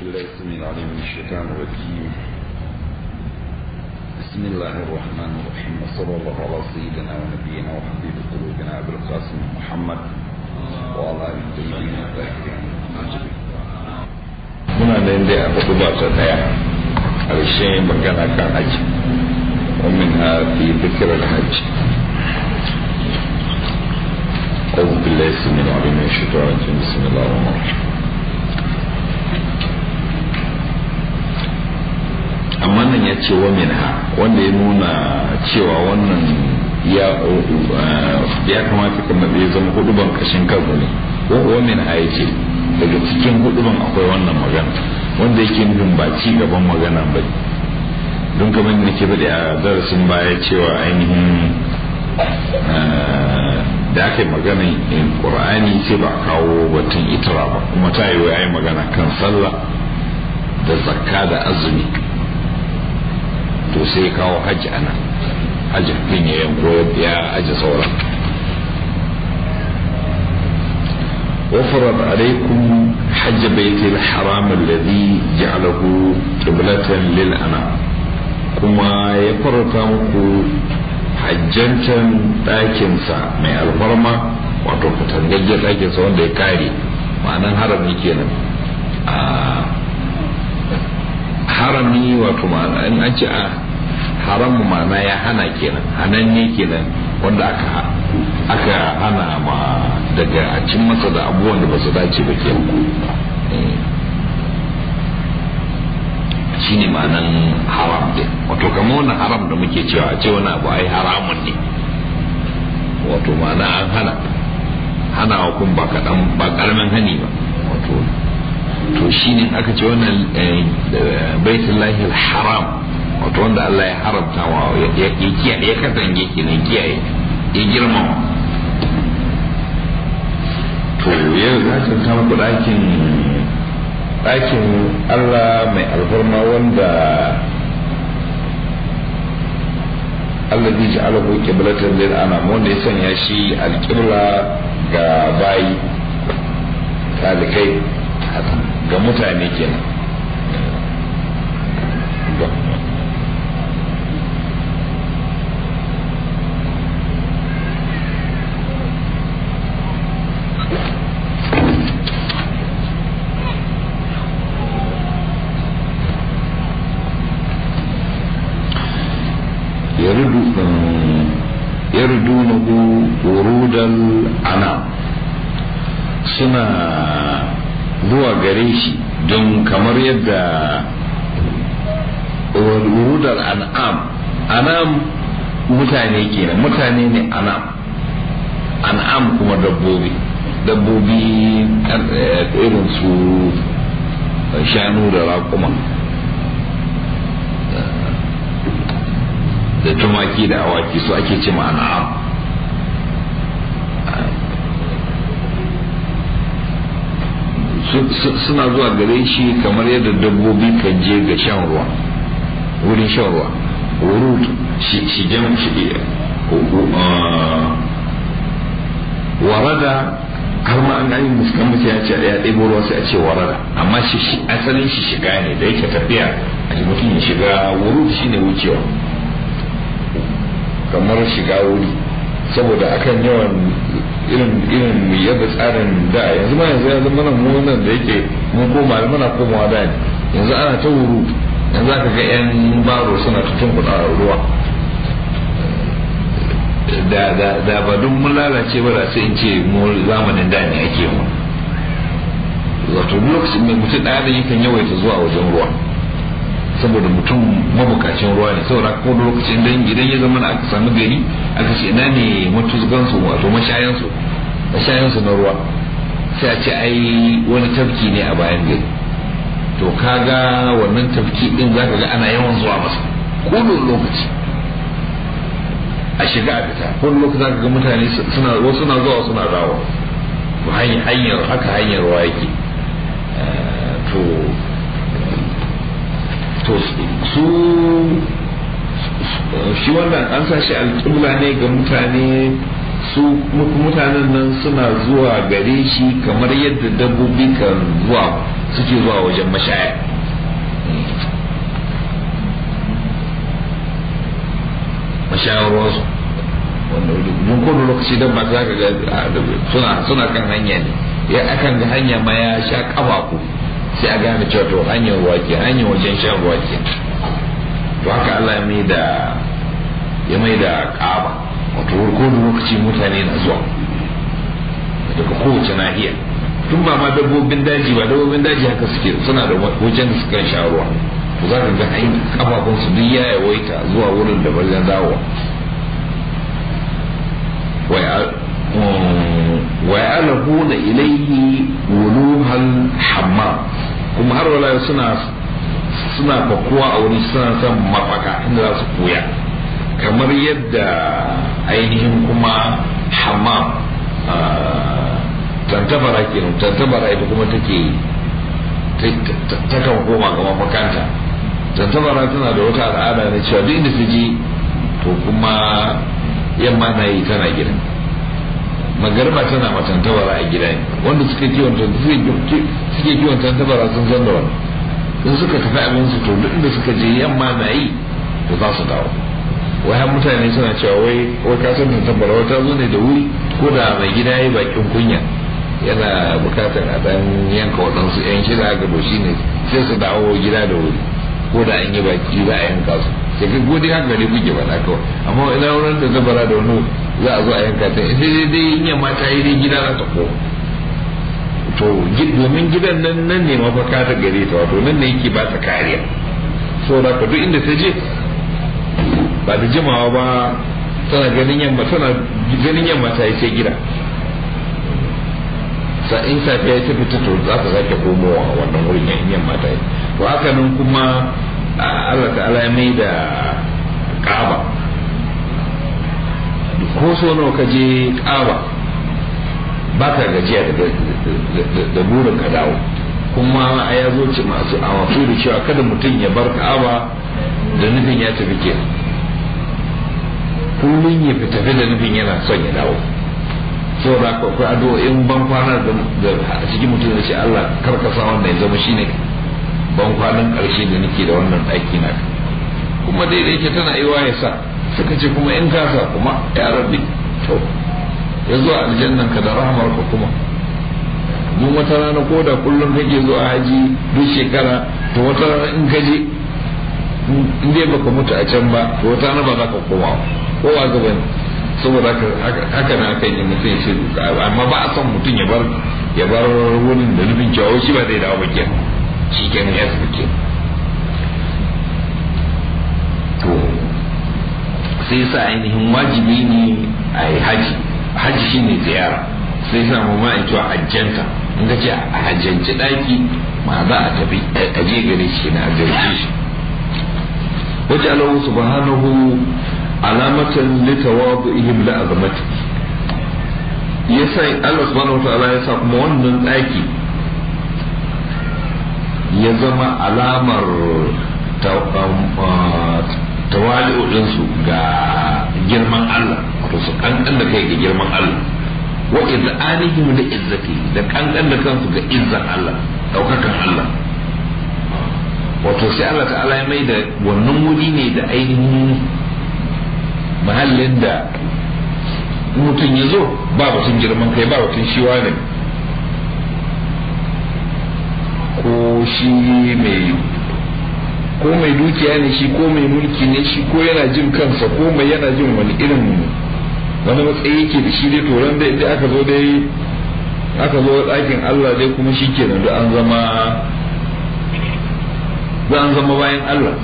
بالله السميع العليم من الشيطان الرجيم بسم الله الرحمن الرحيم وصلى الله على سيدنا ونبينا وحبيب قلوبنا ابي القاسم محمد وعلى اله الطيبين الطاهرين muna nan dai a hudu ba ta daya ƙarshe magana kan haji ومن في ذكر الحج أعوذ بالله السميع العليم من الشيطان الرجيم بسم الله الرحمن الرحيم amma nan ya ce wa minha wanda ya nuna cewa wannan ya ya kamata kamar ya zama huduban kashin kansa ne wa minha ya ce daga cikin huduban akwai wannan magana wanda yake nufin ba ci gaban magana ba don kamar da ke bade a darasin baya cewa ainihin da aka yi magana in ƙur'ani sai ba kawo batun itara ba kuma ta yi wa magana kan sallah da zakka da azumi to sai kawo hajji ana hajji fin ya yanko ya aji sauran وفرض عليكم حج بيت الحرام الذي جعله قبلة للأنام كما يفرط muku hajjancan ɗakinsa mai alfarma wato katangaggen ɗakinsa wanda ya kare ma'anan harami kenan harami wato ma'ana in an ce a haramu ma'ana ya hana kenan hanan ne kenan wanda aka aka hana ma daga a cin masa da abubuwan da ba su dace ba ke shi ne ma'anan haram din wato kamar wannan haram da muke cewa a ce wani abu ai haramun ne wato ma'ana an hana hana hukun ba kaɗan ba ƙaramin hani ba wato to shi ne aka ce wannan baitullahi haram wato wanda Allah ya haramta wa ya kiyaye ya katange kenan kiyaye ya girmama to yau za ta kama ku ɗakin ɗakin Allah mai alfarma wanda Allah zai ji alahu kiblatan lil anam wanda ya sanya shi alƙibla ga bayi talikai ga mutane kenan يردونه ورود الأنام suna zuwa gare shi don kamar yadda wurudar an'am an'am mutane kenan mutane ne an'am an'am kuma dabbobi dabbobi irin su shanu da raƙuma da tumaki da awaki su ake ce an'am suna zuwa gare shi kamar yadda dabbobi kan je ga shan ruwa wurin shan ruwa wurud shi jan shi warada har ma an gani muskan mutu ya ce ya ɗebo ruwa sai a ce warada amma shi asalin shi shiga ne da yake tafiya a mutum ya shiga wurud shine wucewa kamar shiga wuri saboda akan yawan irin irin yadda tsarin da yanzu ma yanzu yanzu mana mu nan da yake mun koma muna komawa da yanzu ana ta wuru yanzu aka ga yan baro suna ta tunkuɗa ruwa da da da ba duk mun lalace ba da sai in ce mu zamanin da ne ake mu wato lokacin mai mutum ɗaya da yakan yawaita zuwa wajen ruwa saboda mutum mabukacin ruwa ne saboda ko da lokacin dan idan ya zama aka samu gari aka ce ina ne matuzgan su wato mashayan su mashayan su na ruwa sai a ce ai wani tafki ne a bayan gari to kaga wannan tafki din zaka ga ana yawan zuwa masa ko lokaci a shiga a fita ko lokaci zaka ga mutane suna wasu na zuwa suna dawo hanyar haka hanyar ruwa yake to to su shi wannan an sa shi alƙibla ne ga mutane su mutanen nan suna zuwa gare shi kamar yadda dabbobi kan zuwa suke zuwa wajen mashaya mashayar ruwansu don kowane lokaci don masu zaka ga suna suna kan hanya ne ya akan ga hanya ma ya sha kafafu sai a gane cewa to hanyar ruwa ke hanyar wajen shan ruwa ke to haka Allah ya mai da ya mai da kaba wato kowane lokaci mutane na zuwa daga kowace nahiya tun ba ma dabbobin daji ba dabbobin daji haka suke suna da wajen da suka sha ruwa to za ka ga hanyar kafafunsu duk ya yawaita zuwa wurin da wajen dawowa ويعلقون إليه ولوها الحمام kuma har wala suna suna fakuwa a wani suna son mafaka inda za su koya kamar yadda ainihin kuma hammam tantabara ke tantabara ita kuma take ta kan koma ga mafakanta tantabara tana da wata al'ada na cewa duk inda ta je to kuma yamma na yi tana gida magarba tana matantabara a gida ne wanda suka kiwon suke kiwon tantabara sun san da wani in suka tafi abin su to duk inda suka je yamma na yi to za su dawo wai har mutane suna cewa wai wai ka san tantabara wata zo ne da wuri ko da mai gida yayi bakin kunya yana bukatar a dan yanka waɗansu yan shida haka to shine sai su dawo gida da wuri ko da an yi baki za a yanka su sai ka gode haka gari kuke faɗa kawai amma ina wurin da zabara da wani za a zo a yanka ta sai dai dai in yamma ta yi dai gida za ta ko to domin gidan nan nan ne mafaka ta gare ta wato nan ne yake ba ta kariya so da ka duk inda ta je ba da jimawa ba tana ganin yamma tana ganin yamma ta yi sai gida sa in safiya ta fita to za ta sake komowa wannan wurin yan yamma ta yi to haka nan kuma Allah ta'ala ya mai da Ka'aba ko so nawa ka je Ka'aba ba ka gajiya da burin ka dawo kuma a ya zo ci masu awafi da cewa kada mutum ya bar Ka'aba da nufin ya tafi ke kullum ya fi tafi da nufin yana son ya dawo saboda ka akwai addu'o'in ban kwana da a cikin mutum da ce Allah karkasa wannan ya zama shine ban kwanan ƙarshe da nake da wannan ɗaki na kuma dai da yake tana iwa ya sa suka ce kuma in kasa kuma ya rabbi to ya zo aljannan ka da rahamar ka kuma mun wata rana ko da kullum kake zuwa haji duk shekara to wata rana in ka je in dai baka mutu a can ba to wata rana ba za ka koma kowa gaba ne saboda haka na kan yi mutum ya ce amma ba a son mutum ya bar ya bar wurin da nufin cewa shi ba zai dawo ba kenan shi kenan ya tafi kenan to sai sa ainihin wajibi ne a yi haji haji shine ziyara sai sa mu ma cewa hajjanta in ka ce a hajjanci daki ma za a tafi a je gare shi na hajjanci shi wajen Allah subhanahu alamatan litawadu'ihim la azamati yasa Allah subhanahu wataala ya sa kuma wannan daki ya zama alamar tawali'u ɗinsu ga girman Allah wato su kankan da kai ga girman Allah wa izzanihim da izzati da kankan da kansu ga izzan Allah daukakan Allah wato sai Allah ta'ala ya mai da wannan wuri ne da ainihin mahallin da mutum ya zo ba batun girman kai ba batun shiwa ne ko shi mai ko mai dukiya ne shi ko mai mulki ne shi ko yana jin kansa ko mai yana jin wani irin wani matsayi yake da shi dai toron da idan aka zo dai aka zo ɗakin Allah dai kuma shi kenan da an zama da an zama bayan Allah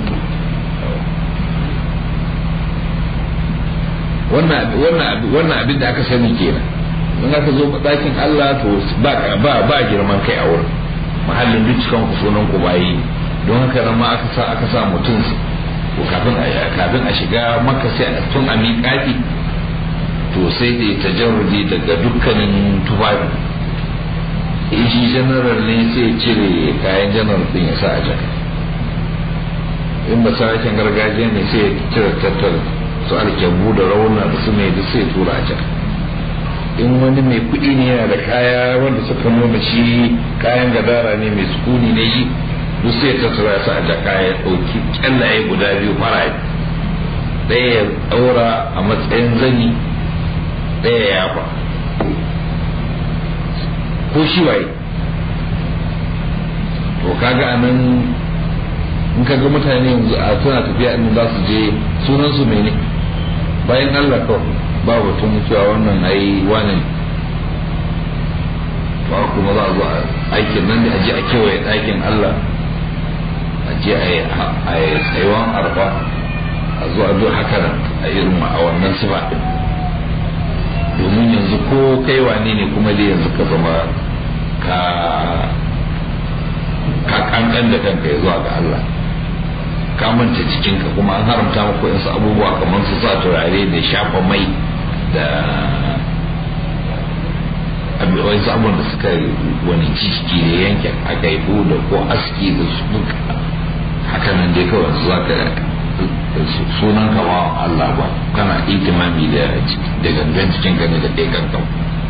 wannan abin da aka sani kenan in aka zo ɗakin Allah to ba ba girman kai a wurin mahallin duk cikin ku sunan ku bayi don haka nan ma aka sa aka sa mutum ko kafin a kafin a shiga makka sai a tun a miƙaƙi to sai da tajarrudi daga dukkanin tufafi in shi general ne sai cire kayan general din ya sa a jaka in ba sarakin gargajiya ne sai cire tattar su alkyabbu da rauna da su mai da sai tura a jaka in wani mai kuɗi ne yana da kaya wanda suka nuna shi kayan gadara ne mai sukuni ne yi duk sai ta tura su a jaka ya ɗauki kyallaye guda biyu fara ɗaya ya ɗaura a matsayin zani ɗaya ya fa ko shi waye to kaga a nan in kaga mutane yanzu a suna tafiya in za su je sunan su mene bayan Allah kawai ba batun cewa wannan ai wani to kuma za a zo aikin nan da a je a kewaye ɗakin Allah a je a yi tsayuwan arfa a zo a zo haka a irin a wannan sifa ɗin domin yanzu ko kai wane ne kuma dai yanzu ka zama ka ka kankan da kanka ya zuwa ga Allah ka manta jikinka kuma an haramta maka wasu abubuwa kamar su sa turare da shafa mai da wasu abubuwan da suka wani ciki da yanke aka yi da ko aski da su duka haka nan dai kawai za ka sunan ka ba Allah ba kana itimami da da gangan cikin ka ne da ɗaya kankan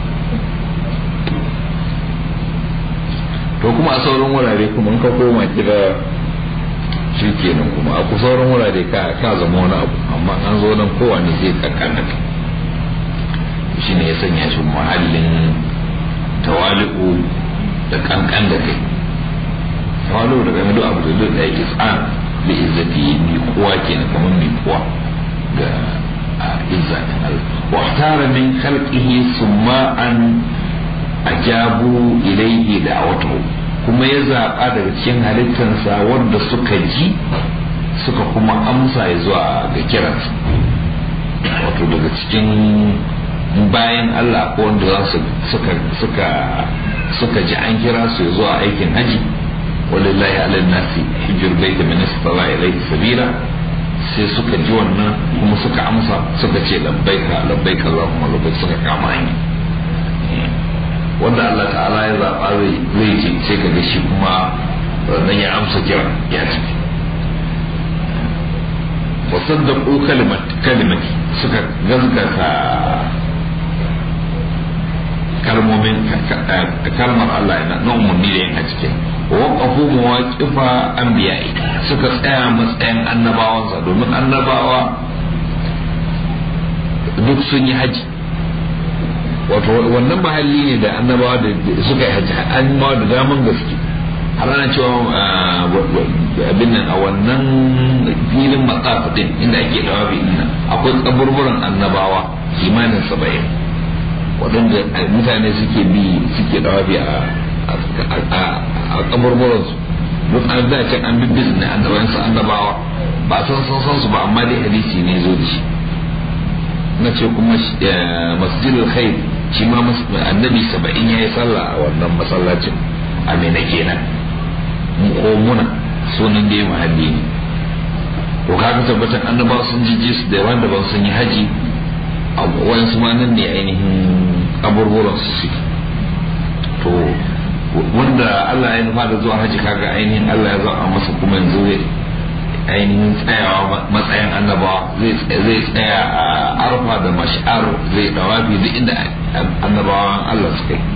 to kuma a sauran wurare kuma in ka koma gida shi kenan kuma a sauran wurare ka ka zama wani abu amma an zo nan kowane zai kankana ka shi ne ya sanya shi muhallin tawali'u da kankan da kai tawali'u da game da abu da duk da yake tsan da izzati mi kowa kenan kamar mi kowa ga izza din Allah wa tara min khalqihi summa an ajabu ilayhi da'watuhu kuma ya zaɓa daga cikin halittansa wanda suka ji suka kuma amsa ya zuwa ga kiransa wato daga cikin bayan Allah ko wanda za su suka suka suka ji an kira su zuwa aikin haji walillahi ala nasi hijr baita min istala ilayhi sabila sai suka ji wannan kuma suka amsa suka ce labbaika labbaika Allahumma labbaik suka kama hanya wanda Allah ta'ala ya zaɓa zai ce sai ka ga shi kuma nan ya amsa kira ya tafi wasaddaqu kalimat kalimati suka gazgata kalmomin kalmar Allah na umarni da yin a cikin waƙafu mawaƙifa anbiya'i suka tsaya matsayin annabawansa domin annabawa duk sun yi haji wato wannan mahalli ne da annabawa da suka yi haji annabawa da daman gaske har ana cewa abin nan a wannan filin matsafa din inda ake dawa nan akwai kaburburan annabawa kimanin saba'in waɗanda mutane suke bi suke dawafi a kaburburan su duk an da can an bibbi ne annabawan su annabawa ba san san san su ba amma dai hadisi ne zo da shi na ce kuma masjidul khair shi ma annabi saba'in ya yi sallah a wannan masallacin a mena kenan ko muna sunan dai mahalli ne to kaga tabbatar annabawa sun jiji su da wanda ban sun yi haji a wayansu ma nan ne ainihin kaburburan su suke to wanda Allah ya nufa da zuwa haji kaga ainihin Allah ya zama masa kuma yanzu zai ainihin tsayawa matsayin annabawa zai tsaya a arfa da mash'ar zai dawafi duk inda annabawan Allah suka yi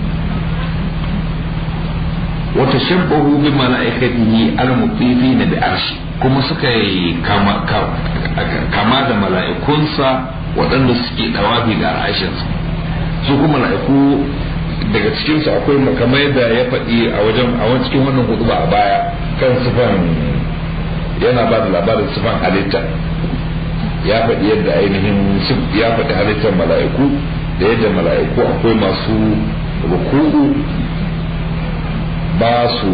wata shabbahu bi mala'ikatihi al-mutifi na bi arshi kuma suka yi kama da mala'ikunsa waɗanda suke dawafi ga arshinsa su kuma mala'iku daga cikinsu akwai kamar yadda ya faɗi a wajen a wani cikin wannan hudu a baya kan sifan yana ba da labarin sifan halitta ya faɗi yadda ainihin ya faɗi halittar mala'iku da yadda mala'iku akwai masu ruku'u ba su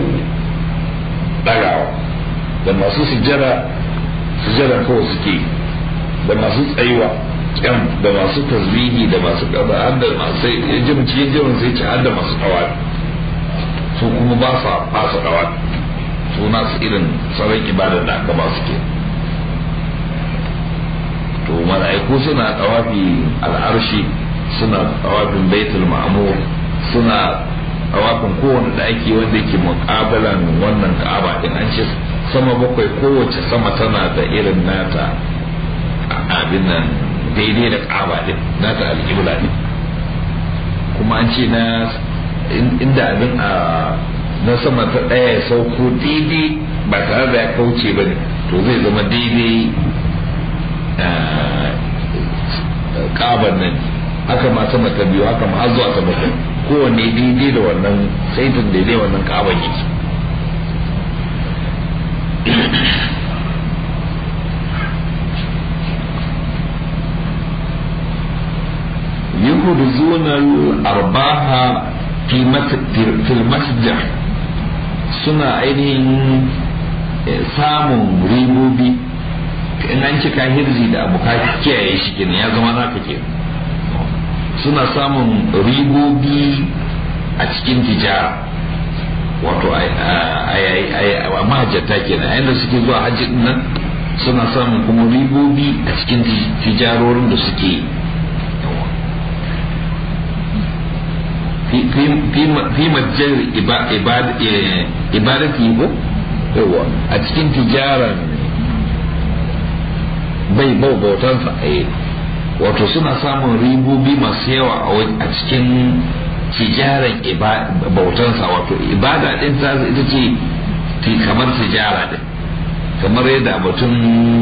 ɗagawa da masu sujjada sujjada kawai suke da masu tsayuwa kyan da masu tasbihi da masu kaza har da masu jin cikin jirin sai ci har da masu tawa su kuma ba sa ba su tawa su nasu irin sauran ibada da aka ba su ke to mala'iku suna tawafi al'arshi suna tawafin baitul ma'mur suna tawafin kowane daki wanda ke muƙabalan wannan ka'aba din an ce sama bakwai kowace sama tana da irin nata abin nan daidai da ka'aba din nata alƙibla din kuma an ce na inda abin a na sama ta ɗaya ya sauko daidai ba tare da ya kauce ba ne to zai zama daidai kaban nan haka ma sama ta biyu haka ma har zuwa ta bakwai kowanne daidai da wannan saitin daidai wannan kaban yake يخرجون الأرباح في في المسجد suna ainihin samun ribobi in an cika hirzi da abu ka kiyaye shi kenan ya zama naka ke suna samun ribobi a cikin tijara wato a mahajjata kenan a yadda suke zuwa hajji nan suna samun kuma ribobi a cikin tijarorin da suke yi fi majjar ibadati ko yawa a cikin tijaran bai bau bautansa wato suna samun ribobi masu yawa a cikin tijaran bautansa wato ibada din ta ita ce kamar tijara din kamar yadda batun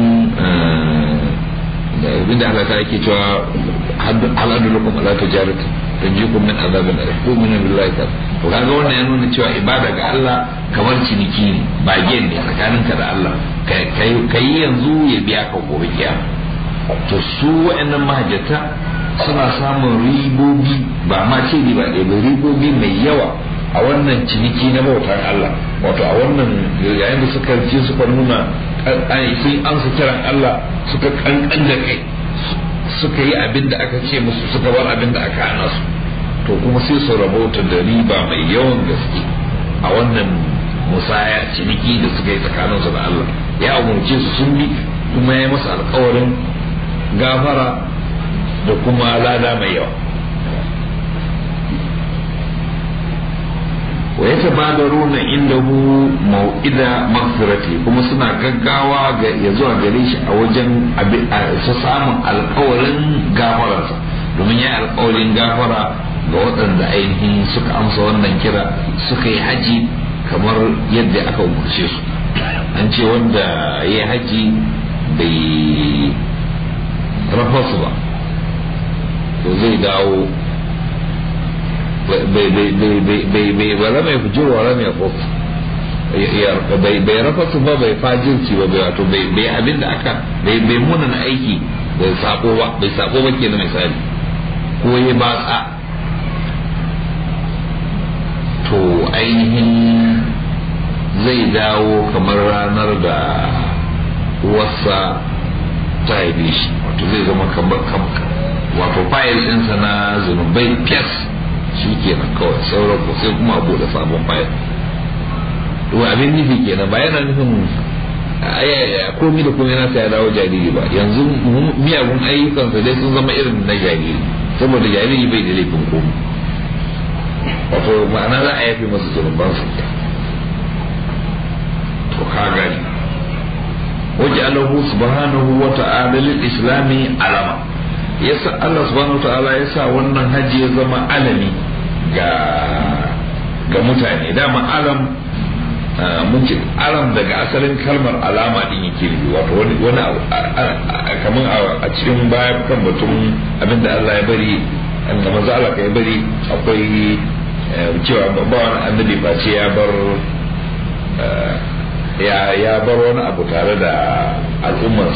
abinda Allah ta yake cewa haladu lakum ala tijarati tanjikum min azabin alim ko min billahi ta to kaga wannan ya nuna cewa ibada ga Allah kamar ciniki ne ba gen ne tsakaninka da Allah kai yanzu ya biya ka gobe kiyama to su wa'annan mahajjata suna samun ribobi ba ma ce riba ɗaya ba ribobi mai yawa a wannan ciniki na bautar Allah wato a wannan yayin da suka ce suka nuna sun ansa kiran Allah suka kankan da kai suka yi abin da aka ce musu suka bar abin da aka hana su to kuma sai su rabauta da riba mai yawan gaske a wannan musaya ciniki da suka yi tsakaninsu da Allah ya umarce su sun bi kuma ya masa alkawarin gafara da kuma lada mai yawa wa ya tabadaruna indahu mau'ida magfirati kuma suna gaggawa ga ya zuwa gare shi a wajen su samun alkawarin gafararsa domin ya alkawarin gafara ga waɗanda ainihin suka amsa wannan kira suka yi haji kamar yadda aka umarce su an ce wanda ya yi haji bai rafa su ba to zai dawo bai bara mai fujirwa ra mai kofi bai rafa su ba bai fajirci ba bai wato bai abin da aka bai munan aiki bai sako ba bai sako ba ke na misali ko ya ba tsa to ainihin zai dawo kamar ranar da wasa ta haife shi wato zai zama kamar wato fayil ɗinsa na zunubai fiyas shi kenan kawai sauran ko sai kuma abu da sabon fayil to abin nufi kenan ba yana nufin komi da komi nasa ya dawo jariri ba yanzu miyagun ayyukansa dai sun zama irin na jariri saboda jariri bai da laifin komi wato ma'ana za a yafe masa zunubansa to ka gani wajalahu subhanahu wa ta'ala lil islami alama yasa Allah subhanahu wa ta'ala ya sa wannan haji ya zama alami ga ga mutane dama alam mun ce alam daga asalin kalmar alama din yake nufi wato wani wani kamar a cikin baya kan batun abinda Allah ya bari da manzo Allah ya bari akwai cewa ba wani annabi ba ce ya bar ya ya bar wani abu tare da al'ummarsa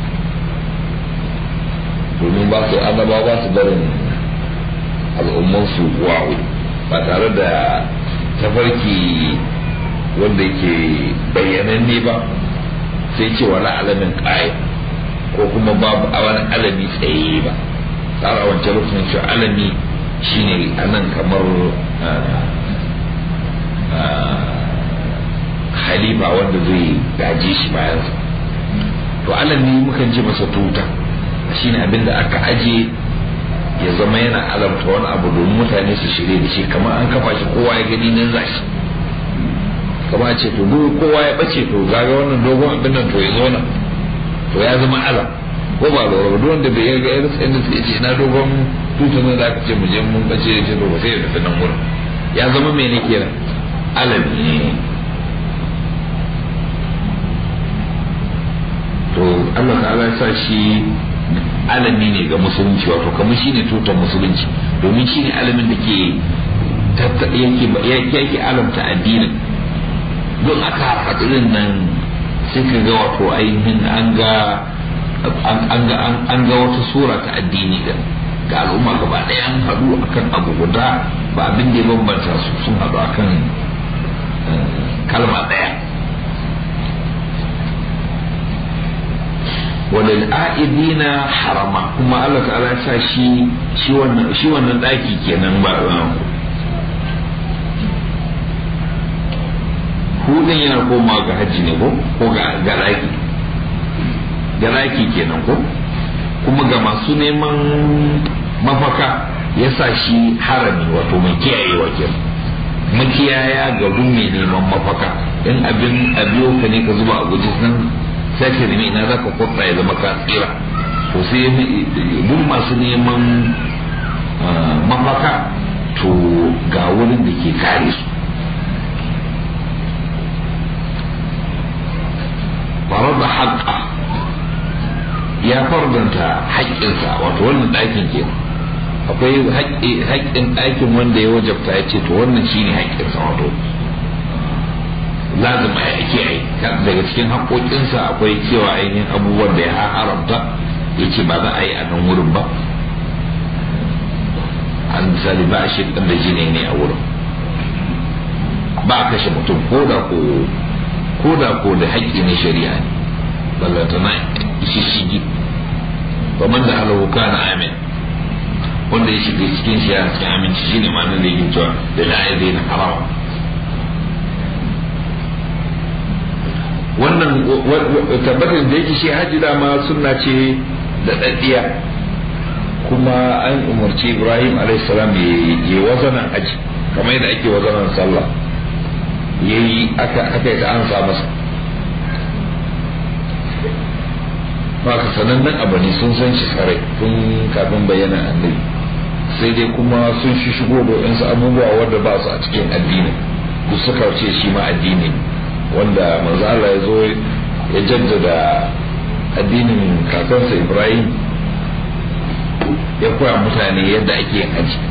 domin ba su annaba ba su barin al'ummansu wa'u ba tare da tafarki wanda ke bayyananne ba sai ce wani alamin ƙaya ko kuma babu a wani alami tsaye ba tsara wancan lokacin cewa alami shine a nan kamar halifa wanda zai gaje shi bayansa to alami mukan ce masa tuta shine abin da aka aje ya zama yana alamta wani abu domin mutane su shirye da shi kamar an kafa shi kowa ya gani nan za shi kama ce to duk kowa ya bace to gaga wannan dogon abin nan to ya zo nan to ya zama alam ko ba lura duk wanda bai ga irin sai da ce na dogon tutar nan da aka ce mu je mun bace ya ce ba sai ya tafi nan wurin ya zama mai ne kenan alami ne to Allah ta'ala ya sa shi alami ne ga musulunci wato kamar shi ne tutar musulunci domin shi ne alamin da ke yake yake alamta addinin don aka haɗurin nan sai ka ga wato ainihin an ga an ga wata sura ta addini da ga al'umma gaba ɗaya an haɗu akan abu guda ba abin da ya bambanta su sun haɗu akan kalma ɗaya walil a'idina harama kuma Allah ta'ala sa shi shi wannan shi wannan daki kenan ba hudun yana koma ga hajji ne ko ko ga garaki garaki kenan ko kuma ga masu neman mafaka ya sa shi harami wato mai kiyayewa kenan makiyaya ga mai neman mafaka in abin abiyo ka ne ka zuba a guji nan sai ka nemi ina zaka kwatsa ya zama ka tsira to sai duk masu neman mafaka to ga wurin da ke kare su farar da haƙƙa ya fardanta haƙƙinsa wato wannan ɗakin ke akwai haƙƙin ɗakin wanda ya wajabta ya ce to wannan shine haƙƙinsa wato lazima ya kiyaye daga cikin haƙoƙinsa akwai cewa ainihin abubuwan da ya haramta ya ce ba za a yi a nan wurin ba an misali ba a shi da jini ne a wurin ba a kashe mutum ko da ko ko da ko da haƙƙi ne shari'a ne ballanta na shishigi ba man da halahu kana amin wanda ya shiga cikin shi ya cikin aminci shine ma nan da yake cewa da la'ayi na haram wannan tabbatar da yake shi hajji dama sunna ce da daddiya kuma an umarci ibrahim alaihissalam ya yi wazanan aji kamar yadda ake wazanan sallah ya yi aka yi ta an sa masa ba ka sanannen abu ne sun san shi sarai tun kafin bayyana annabi sai dai kuma sun shi shigo da wasu abubuwa wanda ba su a cikin addinin duk suka ce shi ma addini wanda manzo Allah ya zo ya jaddada addinin kakansa Ibrahim ya koya mutane yadda ake yin haji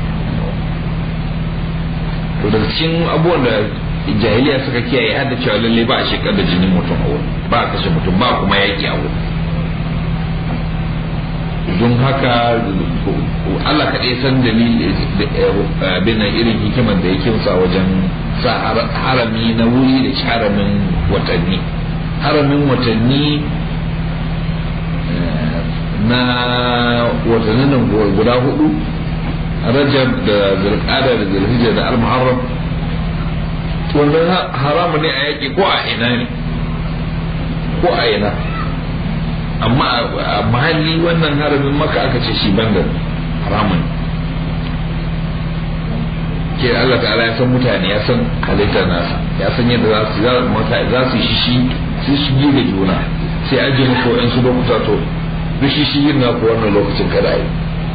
to daga cikin abubuwan da jahiliya suka kiyaye har da cewa lalle ba a shekar da jinin mutum a wurin ba a kashe mutum ba kuma yaki a wurin don haka Allah kaɗai san dalili bin irin hikimar da yake sa wajen sa harami na wuri da haramin watanni haramin watanni na watannin guda hudu rajab da zirkada da zirhijja da al-muharram wannan haramu ne a yaƙi ko a ina ne ko a ina amma a mahalli wannan haramin maka aka ce shi bandar haramun ke Allah ta'ala ya san mutane ya san halittar nasa ya san yadda za su za mata za su shi shi su shige da juna sai aje muku in su lokuta to duk shi shi na ku wannan lokacin kada yi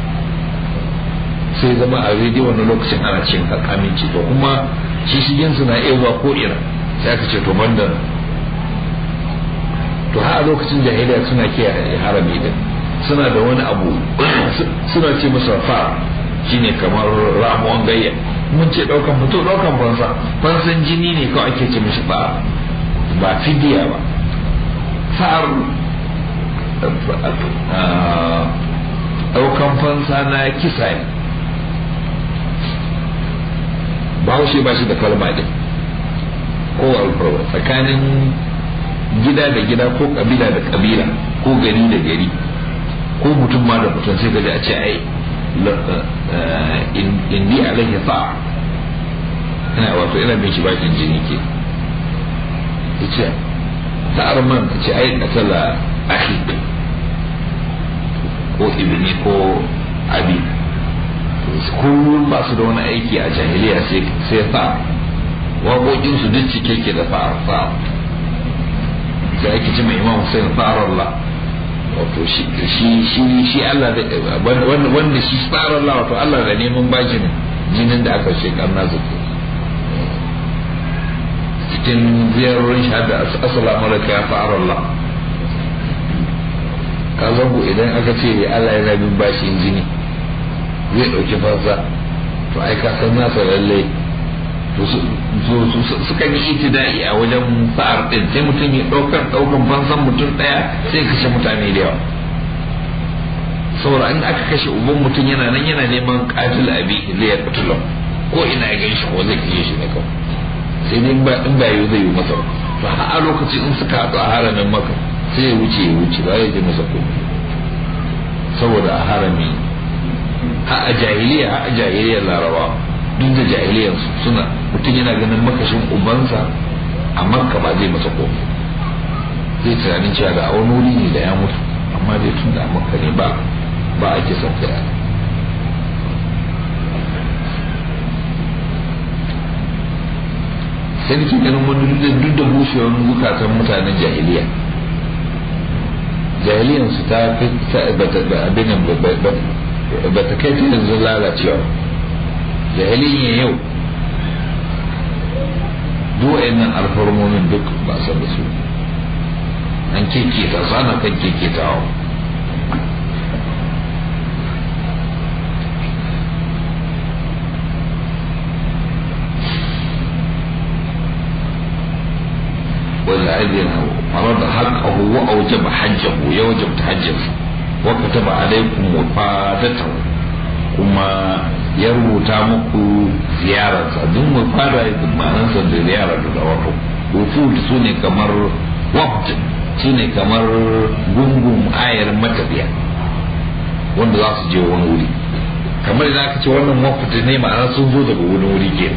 sai zama a rediyo wannan lokacin ana cin aminci to kuma shi shigin su na iya zuwa ko ina sai aka ce to bandar to har a lokacin jahiliya suna kiyaye harami din suna da wani abu suna ce masa fa shine kamar ramuwan gayya mun ce daukan mutum daukan fansa fansan jini ne kawai ake ce mishi ba ba fidiya ba fa'ar daukan fansa na kisa ne bahaushe ba shi da kalma din ko alfarwa tsakanin gida da gida ko kabila da kabila ko gari da gari ko mutum ma da mutum sai gaji a ce ai indi alaihi sa ina wato ina bin shi bakin jini ke ya ce sa'ar man ka ce ai katala ahi ko ibni ko abi kullum ba su da wani aiki a jahiliya sai sa waƙoƙinsu duk cike ke da fa'ar fa'ar da ake ce mai imam Hussein Allah wato shi shi shi Allah da wanda shi tsarin Allah wato Allah da neman bashin jinin da aka shekar nasu cikin ziyarorin shahada assalamu alaikum ya fara Allah ka zango idan aka ce Allah yana bin bashin jini zai ɗauki fansa to ai ka san nasa lallai sukan yi itida'i a wajen sa'ar din sai mutum ya ɗaukar ɗaukan fansan mutum ɗaya sai kashe mutane da yawa saboda in aka kashe uban mutum yana nan yana neman katil abi zai ya kutula ko ina ya ganshi ko zai kashe shi ne kawai sai dai ba in ba zai yi masa to a lokacin in suka haɗu a haramin maka sai ya wuce ya wuce ba ya je masa komai saboda a harami ha a jahiliya ha a jahiliyar larabawa duk da jahiliyarsu suna mutum yana ganin makashin ubansa a makka ba zai masa komai zai tunanin cewa da wani wuri ne da ya mutu amma dai tun da a makka ne ba ba a kisan kai sai nake ganin wani duk da bushewar zukatan mutanen jahiliya jahiliyansu ta fi abin ba ta kai ta yanzu lalacewa jahiliyyar yau duk nan alfarmomin duk ba san da su an keketa su ana kan keketawa والذين فرض حقه وأوجب حجه يوجب تحجه وكتب عليكم وفادته kuma ya rubuta muku ziyararsa duk mu fara ma'anarsa da ziyarar da wato wufud su ne kamar waft su ne kamar gungun ayar matafiya wanda za su je wani wuri kamar da aka ce wannan waft ne ma'ana sun zo daga wani wuri ke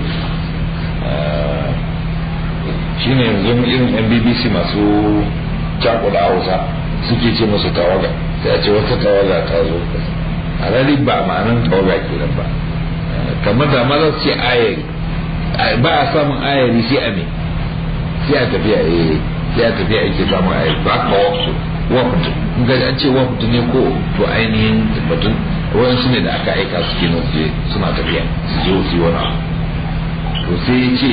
shi ne yanzu irin yan bbc masu cakuda hausa suke ce masu tawaga sai a ce wata tawaga ta zo a rari ba ma'anan tawaga kenan ba kamar da ma za su ce ayari ba a samun ayari sai a me sai a tafiya eh sai a tafiya ake samun ayari ba ka wafu wafu in ga an ce wafu ne ko to ainihin batun wayansu ne da aka aika su kenan su je suna tafiya su je su yi wani abu to sai ya ce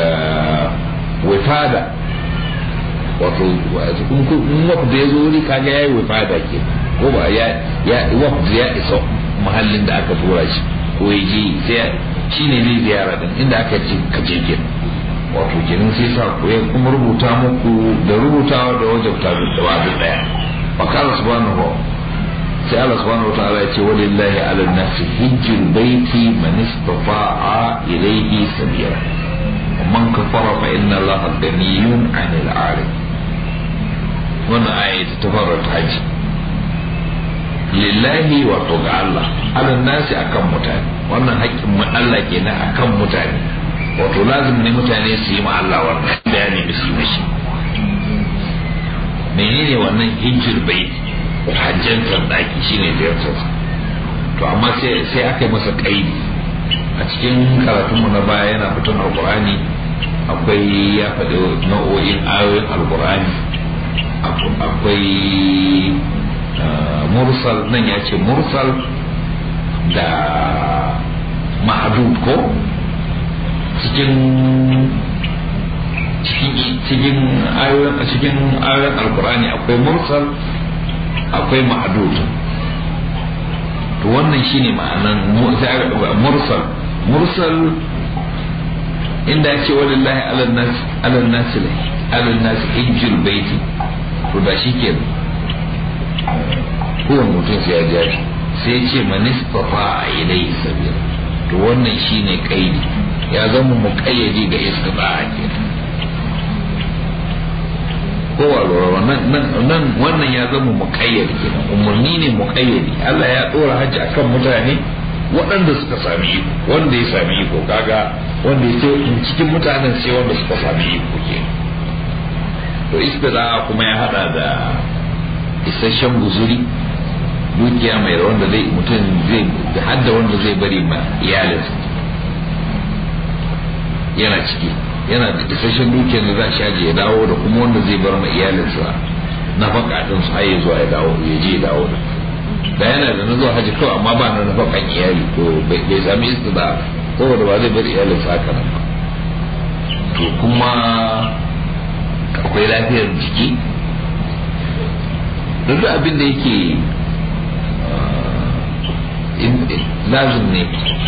wifada wato in wafu da ya zo wuri kaga ya yi wifada ke ko ba ya ya wafu ya isa mahallin da aka tura shi ko ya je sai shi ne zai ziyara din inda aka ce ka je ke wato kenan sai sa ku ya kuma rubuta muku da rubutawa da wajabta da wadu daya fa kala subhanahu sai Allah subhanahu wa ta'ala ya ce walillahi ala nasi hijjul baiti man istata'a ilayhi sabila ومن كفر فإن الله غني عن العالم وانا آية تفرد حج lillahi wato ga Allah ala nasi akan mutane wannan haƙƙin mu Allah kenan akan mutane wato lazim ne mutane su yi ma Allah wannan bayani da su yi mashi menene wannan hijir bai hajjantar daki shine ziyartar to amma sai sai aka yi masa kaidi a cikin karatunmu na baya yana fitan alkur'ani akwai ya faɗi nau'o'in ayoyin alkur'ani akwai mursal nan ya ce mursal da ma'adud ko cikin cikin ayoyin cikin ayoyin alkur'ani akwai mursal akwai ma'adud to wannan shine ma'anan mursal mursal inda yake walillahi ala nas ala nas ala nas hijjul baiti to da shi ke kowane mutum sai ya jaji sai ya ce manistafa a ilai sabila to wannan shine kaidi ya zama mu kayyade ga istifa a kenan kowa lura nan wannan ya zama muƙayyadi kenan umarni ne muƙayyadi Allah ya ɗora hajji akan mutane waɗanda suka sami iko wanda ya sami iko kaga wanda ya cikin mutanen sai wanda suka sami iko ke to istira kuma ya hada da isasshen guzuri dukiya mai wanda zai mutum zai hadda wanda zai bari ma iyalinsa yana ciki yana da isasshen dukiyar da za a shaje ya dawo da kuma wanda zai bar ma iyalinsa nafaka din su haye zuwa ya dawo ya je dawo da yana da na zuwa haji kawai amma ba na nafakan iyali to bai sami istida saboda ba zai bar iyalin sa haka nan ba to kuma akwai lafiyar jiki duk abin da yake lazim ne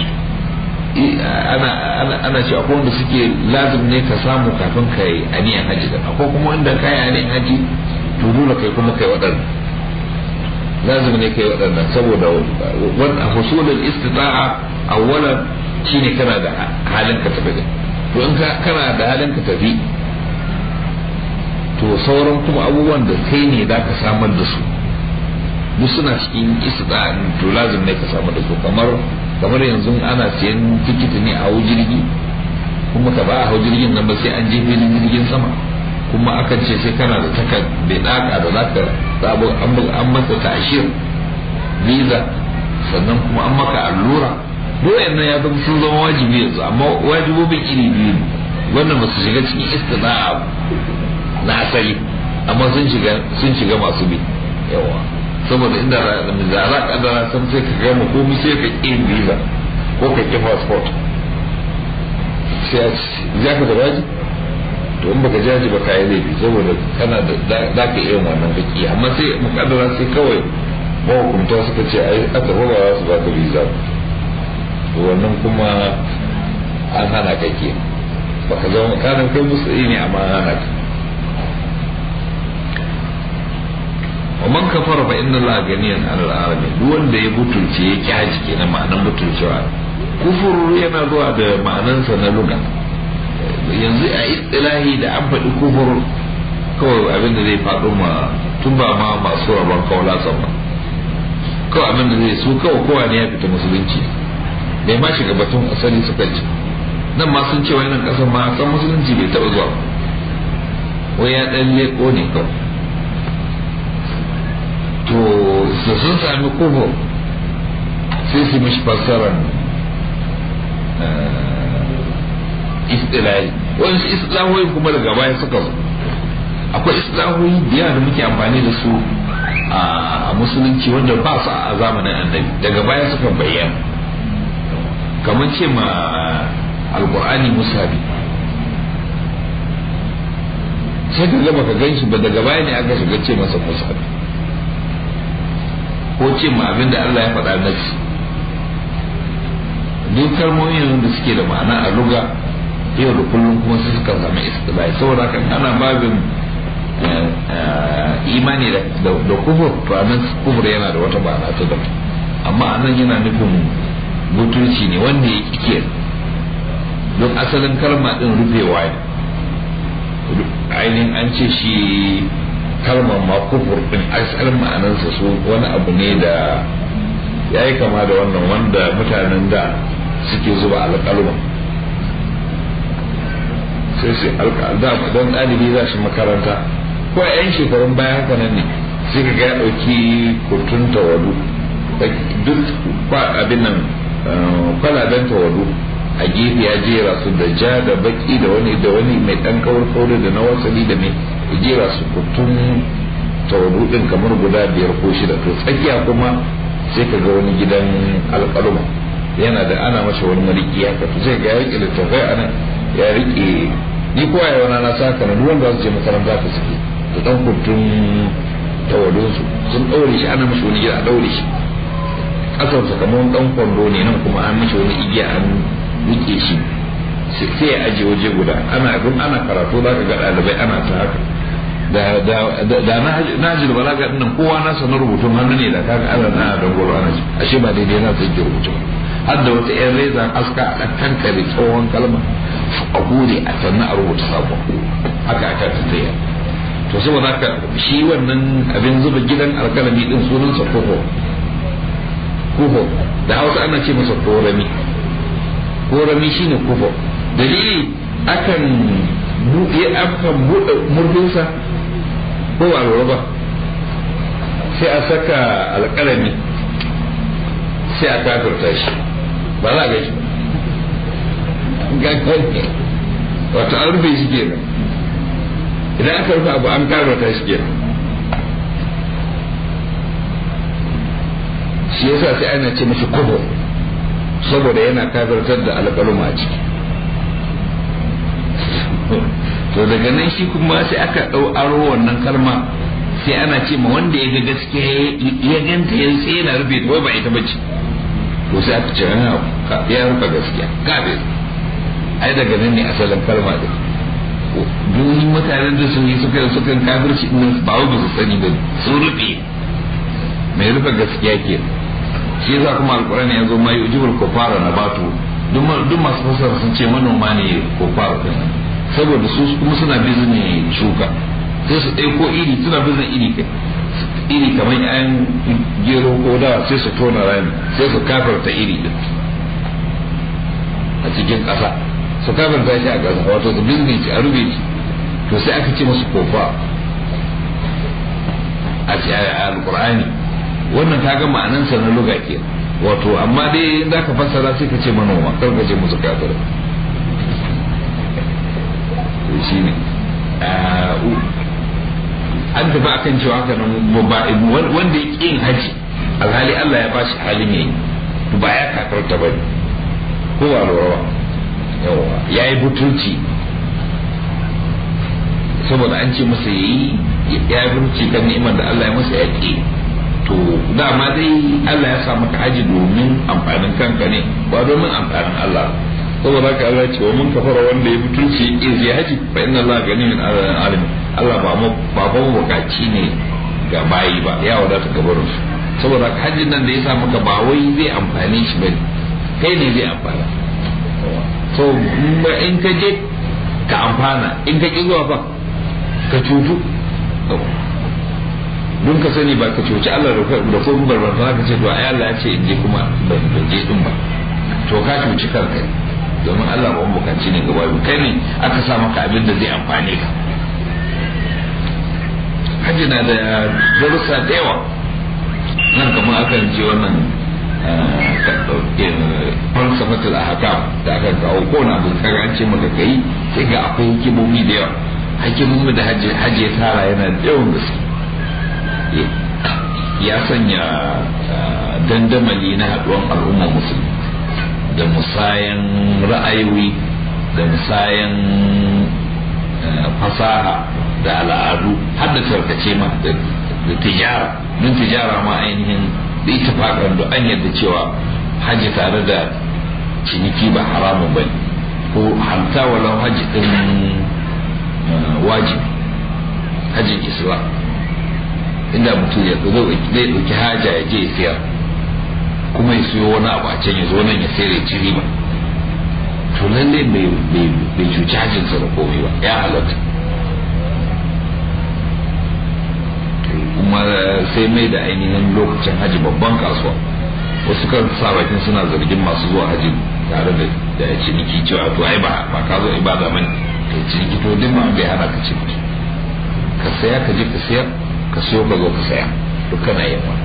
ana ce akwai wanda suke lazim ne ka samu kafin ka yi aniyan haji da akwai kuma wanda ka yi aniyan haji to dole kai kuma kai waɗannan lazim ne kai waɗannan saboda wannan husulul istita'a awwalan shine kana da halin ka tafi da to in kana da halin ka tafi to sauran kuma abubuwan da kai ne za ka samar da su duk suna cikin istita'a to lazim ne ka samar da su kamar kamar yanzu ana siyan tikiti ne a hau jirgi kuma ka ba a hau jirgin nan ba sai an je filin jirgin sama kuma akan ce sai kana da taka bai daka da zaka sabo an masa tashir visa sannan kuma an maka allura doyen nan ya zama sun zama wajibi yanzu amma wajibobin iri biyu ne wannan ba su shiga cikin istina'a na asali amma sun shiga sun shiga masu bi yawa saboda inda da za ka dara san sai ka gama komai sai ka ƙi visa ko ka ƙi passport sai ya ka da waji to in baka jaji ba ka yi laifi saboda kana da za ka iya wannan baki amma sai mukaddara sai kawai mahukunta suka ce ai aka ba za su baka visa to wannan kuma an hana ka ke baka zama kanan kai musu ne amma an hana ka ومن كفر فإن الله غني عن العالمين duk wanda ya butulce ya kyaji kenan ma'anan butulcewa kufur yana zuwa da ma'anansa na luga yanzu a istilahi da an faɗi kufur kawai abin da zai faɗo ma tun ba ma masu rabon kawla sama kawai abin da zai su kawai kowa ne ya fita musulunci bai ma shiga batun asali suka ce nan ma sun ce wannan ƙasar ma san musulunci bai taɓa zuwa wai ya ɗan leƙo ne kawai to da sun sami kufur sai su mishi fassarar istilahi wani islahoyi kuma daga baya suka zo akwai islahoyi biya da muke amfani da su a musulunci wanda ba su a zamanin annabi daga baya suka bayyana kamar ce ma alkur'ani musabi sai ka gaba ka gan shi ba daga baya ne aka shiga ce masa musabi ko ce ma abin da Allah ya faɗa nasi duk kalmomin da suke da ma'ana a luga yau da kullum kuma su suka zama istilahi saboda kan ana babin imani da kufur to anan kufur yana da wata ma'ana ta daban amma anan yana nufin butulci ne wanda ya kike don asalin kalma din rufewa ne ainihin an ce shi kalmar ma kufur din asalin ma'anarsa su wani abu ne da ya yi kama da wannan wanda mutanen da suke zuba alƙalma sai su alƙalma don ɗalibi za shi makaranta ko a 'yan shekarun baya haka nan ne sai ka ga ya ɗauki kurtun tawadu duk abin nan kwalaben tawadu a gefe ya jera su da ja da baki da wani da wani mai ɗan kawar kawar da na wasali da mai jera su kurtun tawadu ɗin kamar guda biyar ko shida to tsakiya kuma sai ka ga wani gidan alƙaluma yana da ana masa wani mariki haka to sai ga ya rike littafai a nan ya rike ni kowa ya wani na saka na duwanda za su je makaranta ta suke da dan kurtun tawadun su sun ɗaure shi ana mashi wani gida a ɗaure shi ƙasar sa kamar dan kwando ne nan kuma an mashi wani igiya an rike shi sai ya aje waje guda ana abin ana karatu za ka ga ɗalibai ana ta haka da na ji da balaga nan kowa na sanar rubutun hannu ne da kaga ana na da goro ana ji ashe ba daidai na sai ke rubutu har da wata yan rezan aska a kankare tsohon kalma a gure a sannan a rubuta sabon haka aka tattaya to saboda haka shi wannan abin zuba gidan alkalami din sunansa kuho kuho da hausa ana ce masa korami korami shine kuho dalili akan buɗe akan buɗe murdinsa ko ba lura ba sai a saka alƙalami sai a kafirta shi ba za a ga shi gangan wato an rufe shi kenan idan aka rufe abu an kafirta shi kenan shi yasa sai ana ce mashi kobo saboda yana kafirtar da alƙaluma a ciki to daga nan shi kuma sai aka ɗau aro wannan kalma sai ana ce ma wanda ya ga gaskiya ya ganta ya sai yana rufe wai ba ita bace to sai aka ce ya rufe gaskiya kafir ai daga nan ne asalin kalma din duk mutanen da sun yi suka suka kafirci din ba wai ba su sani ba sun rufe mai rufe gaskiya ke shi yasa kuma alkurani ya zo mai ujibul kufara na batu duk masu fasara sun ce manoma ne kufara din saboda su kuma suna bizin shuka sai su ɗauko iri suna bizin iri kai iri kamar yan gero ko dawa sai su tona rami sai su kafarta iri din a cikin ƙasa su kafarta shi a ƙasa wato su bizin shi a rube shi to sai aka ce musu kofa a ce a alƙur'ani wannan ta ga ma'anansa na luga ke wato amma dai za ka fassara sai ka ce manoma kar ka ce musu kafirai shi ne an tafi akan cewa haka nan wanda ya ƙin haji alhali Allah ya bashi halin yayi ba ya kakarta ba ko ba lura yawa ya yi butulci saboda an ce masa yayi ya yi butulci kan ni'imar da Allah ya masa ya ƙi to dama dai Allah ya sa maka haji domin amfanin kanka ne ba domin amfanin Allah saboda haka Allah ce wa mun kafara wanda ya mutunci iz ya haji fa inna Allah gani min alim Allah ba mu ba ba bukaci ne ga bayi ba ya wadata gabarin su saboda haka hajjin nan da ya sa maka ba wai zai amfane shi bane kai ne zai amfana so in ka je ka amfana in ka ki zuwa ba ka cutu don ka sani ba ka cuci Allah da ko barbar ka ce to ai Allah ya ce in je kuma ban je din ba to ka cuci kanka domin Allah ba bukanci ne gaba kai ne aka sa maka abin da zai amfane ka hajji na da darussa da yawa nan kamar akan ce wannan falsafatul ahkam da aka kawo ko na bin kaga an ce maka kai sai ga akwai hikimomi da yawa hikimomi da hajji hajji ya tara yana da yawan gaske ya sanya dandamali na haɗuwan al'ummar musulmi da musayan ra'ayoyi da musayan fasaha da al'adu har da tarkace ma da tijara don tijara ma ainihin da ita faɗar da an yadda cewa hajji tare da ciniki ba haramun ba ko hamta walau hajji ɗin wajibi hajjin islam inda mutum ya zai ɗauki haja ya je ya siyar kuma ya siyo wani abu a can ya zo nan ya sayar ya ci riba to lalle bai cuci hajjinsa da komai ba ya halatta kuma sai mai da ainihin lokacin haji babban kasuwa wasu kan sa bakin suna zargin masu zuwa haji tare da da ciniki cewa to ai ba ba ka zo ibada man ka ciniki to duk ma bai hana ka ciniki ka saya ka je ka sayar ka siyo ka zo ka saya duk kana yin wani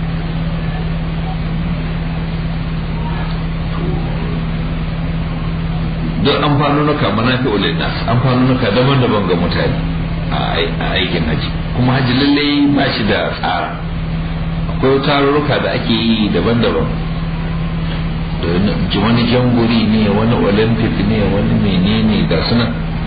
don amfanunuka manafi ulinnas amfanunuka daban-daban ga mutane a aikin haji kuma haji lallai ba shi da tsara akwai tarurruka da ake yi daban-daban da wani janguri ne wani olympic ne wani menene ga suna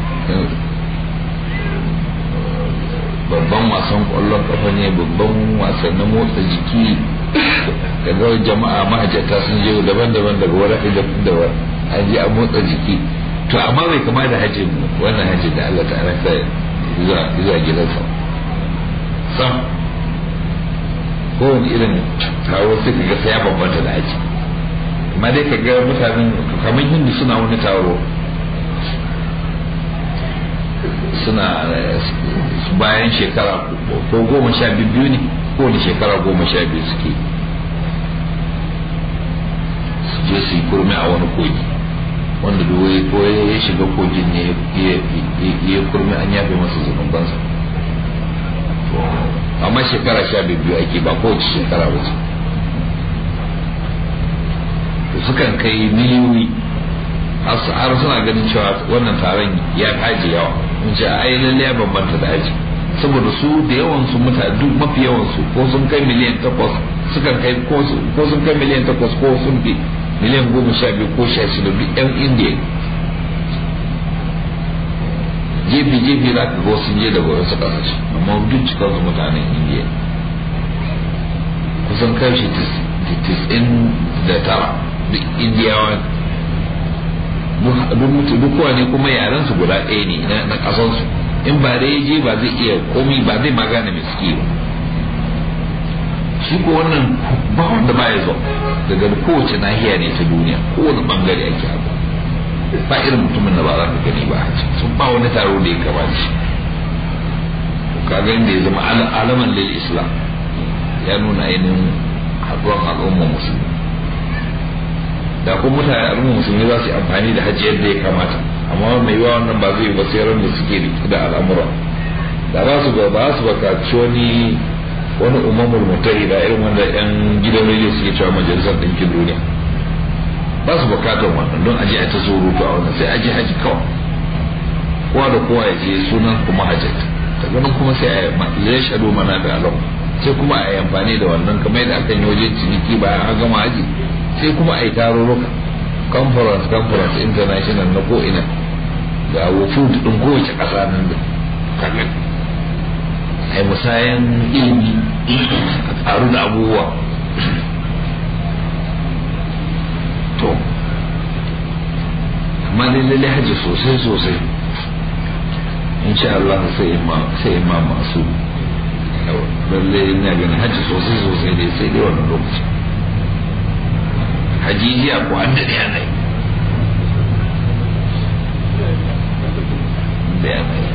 babban wasan kwallon kafa ne babban wasannin motsa jiki daga jama'a mahajjata sun je daban-daban daga wani da an je a motsa jiki to amma bai kama da hajjin wannan hajjin da Allah ta'ala ta zuwa gidansa sam kowane irin taro sai ka ga sai ya bambanta da haji amma dai ka ga mutanen kamar hindu suna wani taro suna bayan shekara ko goma sha biyu ne kowane shekara goma sha biyu suke su je su yi kurmi a wani kogi wanda duwaye ko ya shiga kogin ne ya kurmi an yafe masa zunubansa amma shekara sha biyu ake ba kowace shekara wace sukan kai miliyoyi har suna ganin cewa wannan taron ya haji yawa in ce ai lalle ya bambanta da haji saboda su da yawan su mutane duk mafi yawan su ko sun kai miliyan takwas sukan kai ko sun kai miliyan takwas ko sun fi miliyan goma sha biyu ko sha shida duk yan indiya jefi jefi za ka ga sun je daga wasu kasashe amma duk cikin su mutanen indiya kusan kashi tis'in da tara duk indiyawa duk kowa ne kuma yaren su guda ɗaya ne na ƙasansu in ba da ya je ba zai iya komi ba zai magana mai suke ba shi ko wannan ba wanda ba ya zo daga kowace nahiya ne ta duniya kowane bangare ake abu ba irin mutumin da ba za ka gani ba a sun ba wani taro da ya kama shi kaga inda ya zama alaman lil islam ya nuna ainihin haɗuwan al'ummar musulmi da kuma mutane al'ummar musulmi za su yi amfani da hajji yadda ya kamata amma mai yiwa wannan ba zai ba sai da suke rike da al'amura da ba su ba su bakaci wani wani umamul mutahida irin wanda yan gidan rediyo suke cewa majalisar ɗinkin duniya ba su bukatar wannan don aje a ta surutu a wannan sai aje haji kawai kowa da kowa ya je sunan kuma hajjat daga nan kuma sai a yi shaɗo mana da alau sai kuma a yi amfani da wannan kamar yadda aka yi wajen ciniki bayan an gama haji sai kuma a yi tarurruka conference conference international na ko'ina ga wufud ɗin kowace ƙasa nan da kaga a yi musayan ilimi a tsaru da abubuwa to amma dai lalle hajji sosai sosai insha Allah sai ma sai ma masu lalle ina ganin hajji sosai sosai dai sai dai wannan lokaci hajijiya ko an daɗe ana yi da yana yi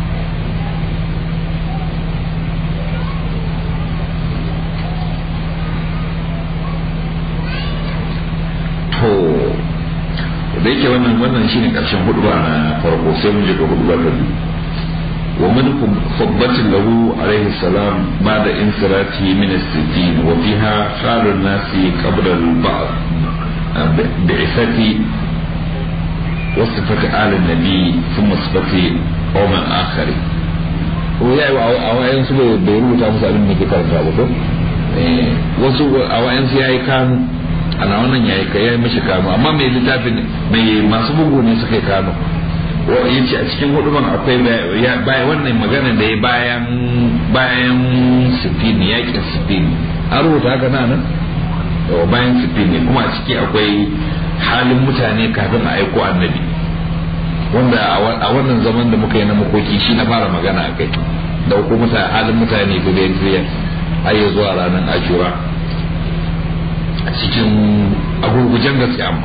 to da yake wannan wannan shine karshen hudba na farko sai mun je ga hudba ta biyu wa min khutbatin lahu alayhi salam ba'da insirati min as-sittin wa fiha khalu an-nasi qabla al-ba'd bi'ithati wa sifati al-nabi thumma sifati qawm akhari ko yayi a wayan su bai rubuta musu abin da ke karanta ba ko wasu a wayan su yayi kan ana wannan yayi ka yayi mishi kano amma mai littafin mai masu bugu ne suka yi kano ya ce a cikin huduman akwai bayan wannan magana da ya bayan bayan sifini yakin sifini an rubuta haka na nan bayan sifini kuma a ciki akwai halin mutane kafin a aiko annabi wanda a wannan zaman da muka yi na makoki shi na fara magana a kai da mutane halin mutane biliyan biliyan har ya zuwa ranar ashura a cikin agurgujen gaske amma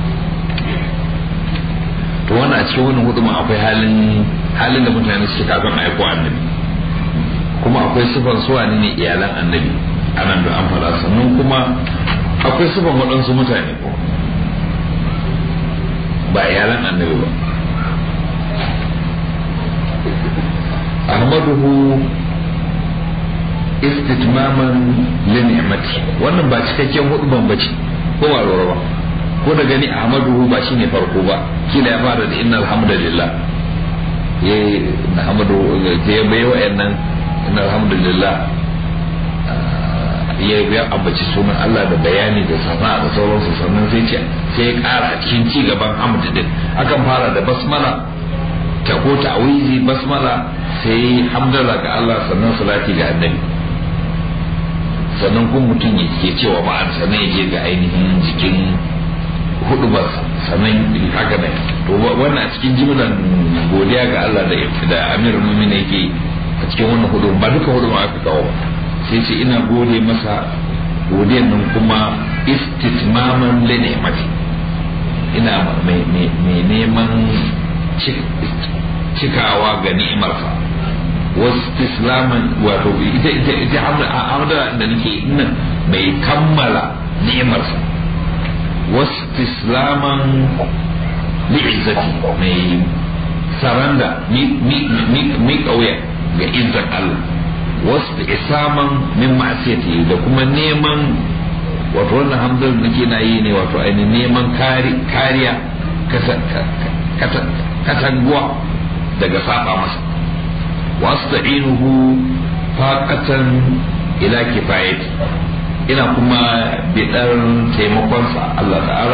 to wannan a cikin wannan huduma akwai halin halin da mutane suke kafin a aiko annabi kuma akwai sifan suwa ne iyalan annabi a nan da an faɗa sannan kuma akwai sifan waɗansu mutane ko ba iyalan annabi ba ahmaduhu istitmaman li ni'mati wannan ba cikakken huduban bace ko ba lura ba ko da gani ahmaduhu ba shine farko ba kila ya fara da innal hamdalillah ya hamdu ya bai wa'annan innal hamdalillah ya ya ambaci sunan Allah da bayani da sana da sauransu sannan sai ce sai ya kara cikin ci gaban hamd din akan fara da basmala ta ko ta'awizi basmala sai hamdala ga Allah sannan salati ga annabi sannan kuma mutum ya ke cewa ma'an sannan ya je ga ainihin jikin hudu ba sannan haka ne to wannan a cikin jimlan godiya ga Allah da da Amir Mumin yake a cikin wannan hudu ba duka hudu ma aka kawo sai ce ina gode masa godiyan nan kuma istitmaman li ni'mati ina mai neman cikawa ga ni'imarsa wasu islaman wato ita ita ita hamda da nake nan mai kammala ni'imarsa wasu islaman li'izzati mai saranda mi kauya ga izzar Allah wasu isaman min ma'asiyati da kuma neman wato wannan hamdar da nake na yi ne wato ainihin neman kariya katanguwa daga saba masa wasta'inuhu faqatan ila kifayati ina kuma bidar taimakonsa Allah ta'ala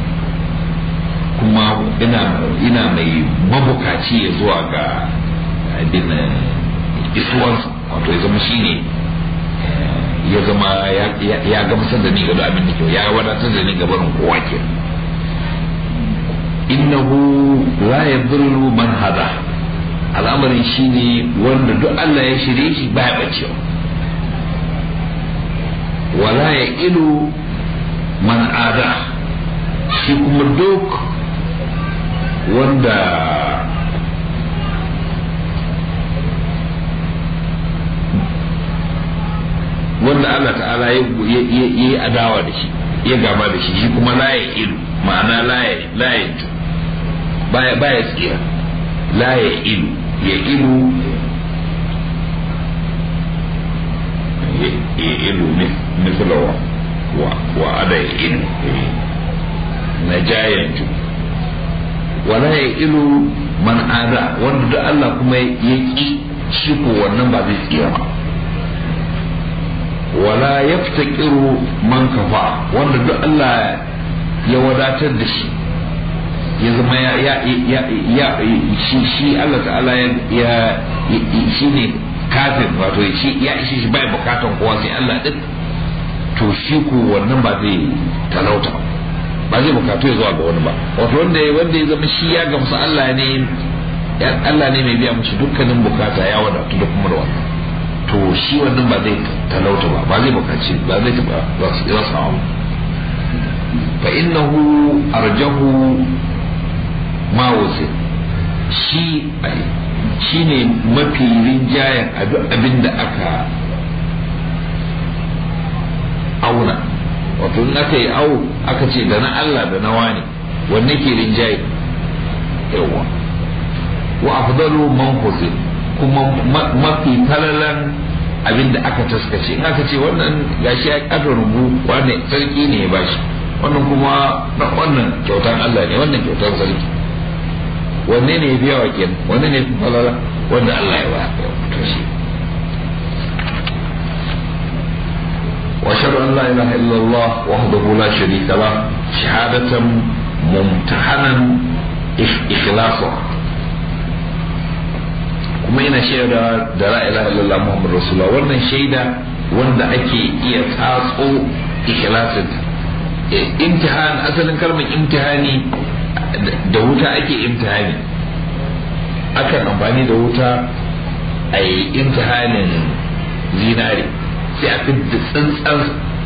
kuma ina ina mai mabukaci ya zuwa ga abin isuwansa wato ya zama shine ya zama ya gamsar da ni ga abin da kyau ya wadatar da ni ga barin kowa ke innahu la yadhillu man hada al'amarin shine wanda duk Allah ya shirye shi baya bacewa wala ya ilu man ada shi kuma duk wanda wanda Allah ta'ala ya yi adawa da shi ya gaba da shi shi kuma la ya ilu ma'ana la ya baya baya tsira la ya ilu ya ilu ya ilu misla wa wa ada ya ilu na jayantu wala ya ilu man ada wanda da Allah kuma ya ki shi ko wannan ba zai tsira ba wala yaftaqiru man kafa wanda duk Allah ya wadatar da shi ya zama ya ya ya ya shi shi Allah ta'ala ya shi ne kafin wato shi ya ishi shi bai bukatan kowa sai Allah din to shi ko wannan ba zai talauta ba zai bukatu ya zuwa ga wani ba wato wanda wanda ya zama shi ya gamsu Allah ne Allah ne mai biya mushi dukkanin bukata ya wadatu da kuma da wannan to shi wannan ba zai talauta ba ba zai bukaci ba zai taba za su samu fa innahu arjahu ma wuzi shi shi ne mafi rinjayen abin da aka auna wato in aka yi au aka ce da na Allah da na wani wanne ke rinjaye yawa wa afdalu man huzi kuma mafi talalan abin da aka taskace in aka ce wannan gashi ya kada rubu wane sarki ne ya bashi wannan kuma na wannan kyautan Allah ne wannan kyautan sarki wanne ne ya biya wa kenan wanne ne fi falala wanda Allah ya ba to shi واشهد ان لا اله الا الله وحده لا شريك له شهاده ممتحنا اخلاصا kuma ina shaida da la ilaha illallah muhammad rasulullah wannan shaida wanda ake iya tatso ikhlasin imtihan asalin kalmar imtihani da wuta ake imtihani akan amfani da wuta a yi imtihanin zinare sai a fidda tsintsan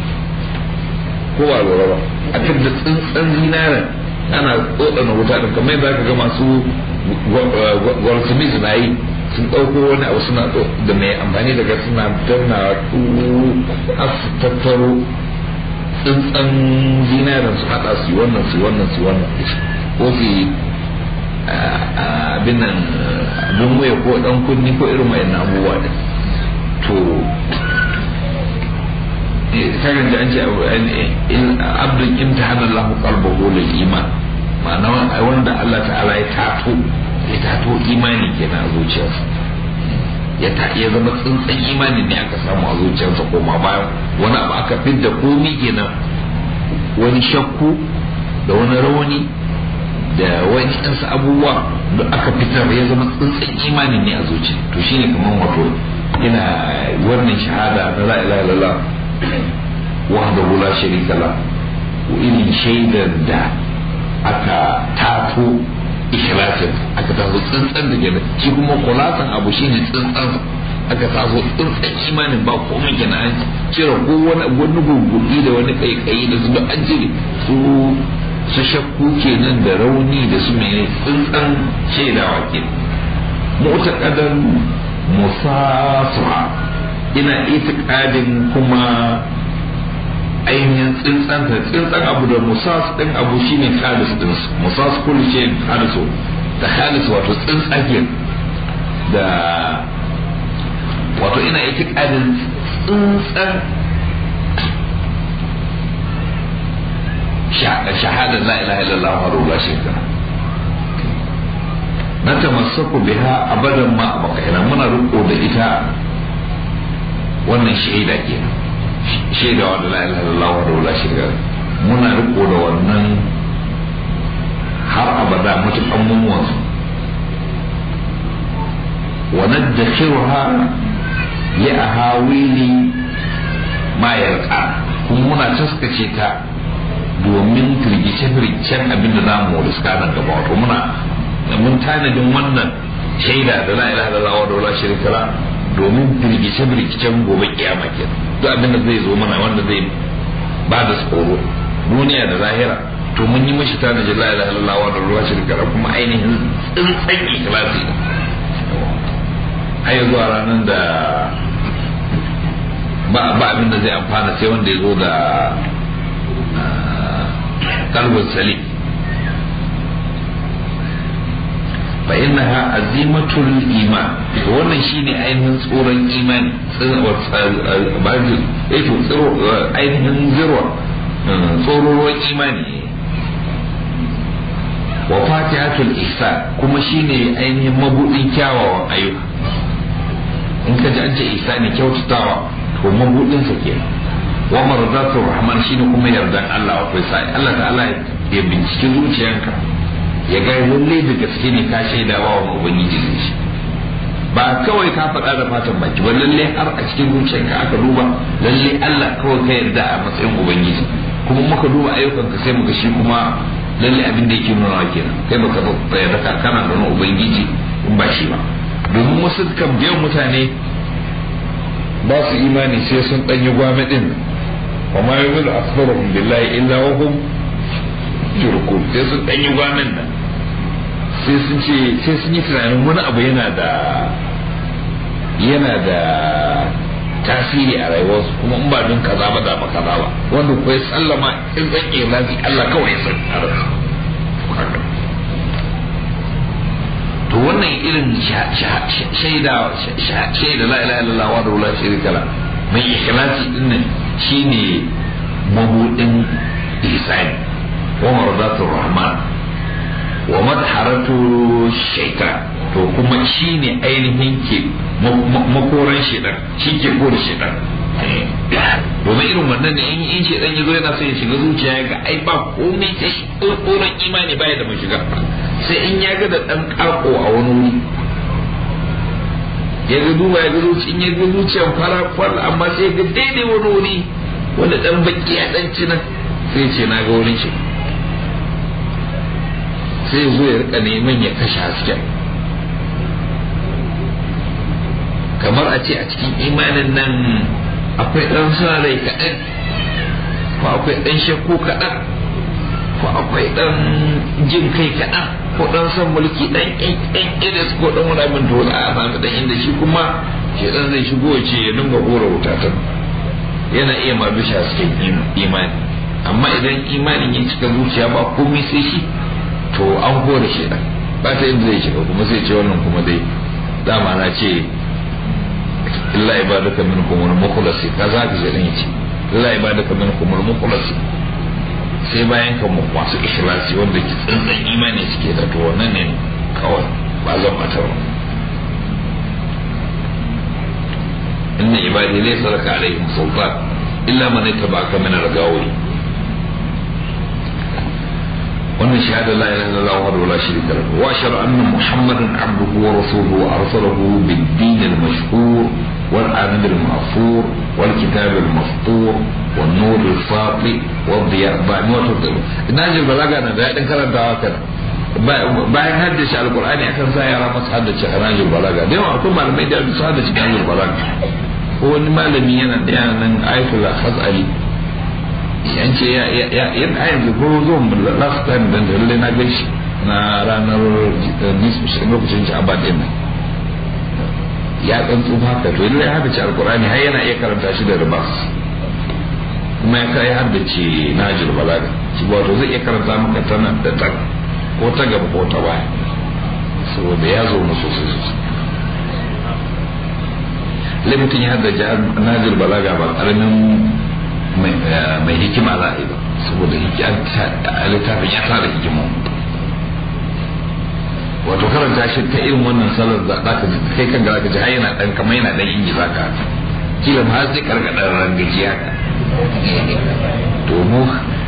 kowa lura ba a fidda tsintsan zinaren ana tsotsana wuta din kamar yadda aka ga masu gwalsumis na yi sun ɗauko wani abu suna da mai amfani daga suna danna har su tattaro tsintsan zinaren su haɗa su wannan su wannan su wannan ko su abin nan abin waya ko ɗan kunni ko irin wayan abubuwa da to karin da an ce abdul imtihana Allah qalbahu lil iman ma'ana wanda Allah ta'ala ya tato ya tato imani kenan a zuciyarsa ya ta ya zama tsintsan imani ne aka samu a zuciyarsa koma bayan wani abu aka fidda komi kenan wani shakku da wani rawani da wani ɗansa abubuwa da aka fitar ya zama tsintsan imani ne a zuciya to shine kamar wato ina wannan shahada na la ilaha illallah wahdahu la sharika la irin shaidar da aka tato ikhlasin aka taso tsantsan da gina shi kuma kulasan abu shine tsantsan aka taso tsantsan imanin ba komai gina an cire ko wani wani gurgurdi da wani kaikayi da su an jire su su shakku kenan da rauni da su mene tsantsan shaidawa ke mu'taqadan musasuha ina itikadin kuma ainihin tsintsan ta tsintsan abu da musas din abu shine khalis din musas kullu ce khalisu da khalis wato tsintsagen da wato ina itikadin tsintsan shahadar la ilaha illallah wa la shirka na tamassaku biha abadan ma abakaina muna riko da ita wannan shaida kenan shaidawa da la ilaha illallah wa la shirka muna riko da wannan har abada mutukan mummuwansu wa naddakhiruha li ahawili ma yarqa kuma muna taskace ta domin firgice-firgicen abin da zamu riska nan gaba wato muna mun tanadin wannan shaida da la ilaha illallah wa la sharika la domin firgice-firgicen gobe kiyama kenan duk abin da zai zo mana wanda zai ba da tsoro duniya da zahira to mun yi mashi tanadin la ilaha illallah wa la sharika la kuma ainihin tsintsan ikhlasi har zuwa ranar da ba abin da zai amfana sai wanda ya zo da kalbin salim fa innaha azimatul iman wannan shine ainihin tsoron imani ainihin zirwa tsororon imani wa fatihatul ihsan kuma shine ainihin mabudin kyawawan ayyuka in ka ji an ce ihsani kyautatawa to mabudin sa kenan wa marzatur rahman shine kuma yardan Allah akwai sai Allah ta'ala ya binciki zuciyanka ya ga lalle da gaske ne ka shaida wa ubangiji ne shi ba kawai ka faɗa da fatan baki ba lalle har a cikin zuciyanka aka duba lalle Allah kawai ka yarda a matsayin ubangiji kuma muka duba ayyukanka sai muka shi kuma lalle abin da yake nuna kenan kai baka yarda ka kana da ubangiji in ba shi ba domin wasu kan biyan mutane ba su imani sai sun ɗanyi gwame ɗin wa ma yi zulu asfaruhum billahi illa wa hum shirkun sai sun ɗanyi gwamen nan sai sun ce sai sun yi tunanin wani abu yana da yana da tasiri a rayuwarsu kuma in ba don kaza ba da ba kaza ba wanda ko ya sallama in zan iya lafi Allah kawai ya san a ransa to wannan irin shaida shaida la ilaha illallah wa la sharika la mai ikhlasi din nan shine mabudin ihsani wa mardatur rahman wa madharatu shaitan to kuma shine ainihin ke makoran shaitan shi ke kore shaitan domin irin wannan ne in in shaitan ya zo yana so ya shiga zuciya ga ai ba komai sai koran imani baya da mashiga sai in ya ga da dan kako a wani wuri ya ga duba ya ga zuci in ya ga zuciyan fara kwal amma sai ga daidai wani wuri wanda dan baki ya dan cina sai ce na ga wurin shi sai zo ya rika neman ya kashe hasken kamar a ce a cikin imanin nan akwai ɗan sa rai kaɗan ko akwai ɗan shakku kaɗan ko akwai ɗan jin kai kaɗan ko ɗan son mulki ɗan ɗan iris ko ɗan wani abin dole a sami ɗan inda shi kuma shi ɗan zai shigo ya ce ya dinga hura wuta ta yana iya ma bisha hasken imani amma idan imanin ya cika zuciya ba komai sai shi to an hore shi ɗan ba ta yadda zai shiga kuma sai ce wannan kuma dai dama na ce illa ibadaka minkum al-mukhlasi kaza ka je dan yace illa ibadaka minkum al-mukhlasi sai bayan ka mu masu ikhlasi wanda ki tsantsan imani suke da to wannan ne kawai ba zan mata ba inna ibadi laysa laka alaihim sultan illa man ittaba'aka min al-gawi wannan shahada la ilaha illallah wa la sharika lahu wa ashhadu anna muhammadan abduhu wa rasuluhu arsalahu bid-din al-mashhur والآمن المغفور والكتاب المسطور والنور الساطع والضياء بعموت الضلو ناجي البلاغة أنا ده يدن كلام دعوة bayan haddace alkur'ani akan sa yara masu haddace ranjin balaga da yawa akwai malamai da su haddace ranjin balaga ko wani malami yana da yana nan ayatul khazali yan ce ya ya ya yanzu ko zo last time dan da lalle na gaishe na ranar lokacin sha'aba din nan ya dan tsufa haka to lalle haka ce alkur'ani har yana iya karanta shi da ribas kuma ya kai haddace najil balaga shi wato zai iya karanta maka tana da ta ko ta gaba ko ta baya saboda ya zo na sosai sosai lai mutum ya haddace najil balaga ba karamin mai hikima za a yi ba saboda littafin ya tara hikima wato karanta shi ta irin wannan salar da za ka ji kai kan za ka ji har yana dan kamar yana dan inji za ka kila ma sai karkada rangaji haka to mu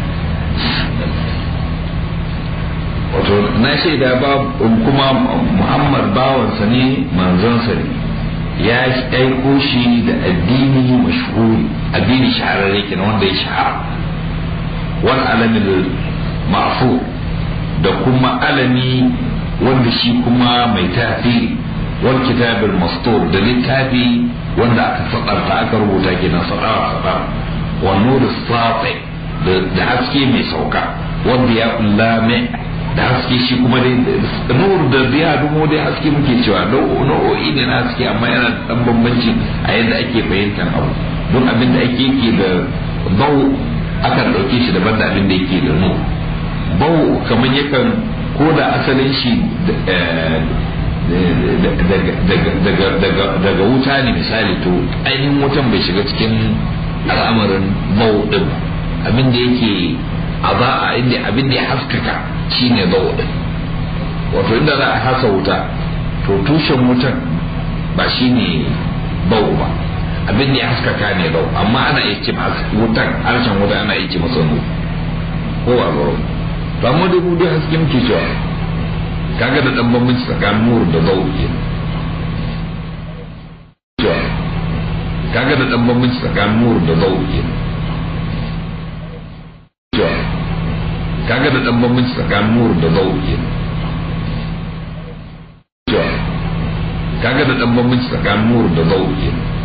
wato na shaida ba kuma muhammad bawansa ne manzonsa ne ya aiko shi da addini mashhuri addini shahararre kenan wanda ya shahara wal alamin ma'fu da kuma alami wanda shi kuma mai tasiri wal kitabul mastur da littafi wanda aka sadarta aka rubuta kenan sadara sadara wa nur sati da haske mai sauka wanda ya ulame da haske shi kuma dai nur da biya dumo dai haske muke cewa nau'o'i ne na haske amma yana da dan bambanci a yadda ake fahimtar abu don abin da ake yake da bau akan ɗauke shi daban da abin da yake da nur bau kamar yakan ko da asalin shi daga wuta ne misali to ainihin wutan bai shiga cikin al'amarin bau din abin da yake a za a inda abin da ya haskaka shine bau din wato inda za a hasa wuta to tushen wutan ba shine bau ba abin da ya haskaka ne bau amma ana iya ce wutan harshen wuta ana iya ce masa nu ko a bau to amma dai mu dai haske muke cewa kaga da dan bambanci tsakanin nur da zau ke kaga da dan bambanci tsakanin nur da zau ke kaga da dan bambanci tsakanin nur da zau ke kaga da dan bambanci tsakanin nur da zau ke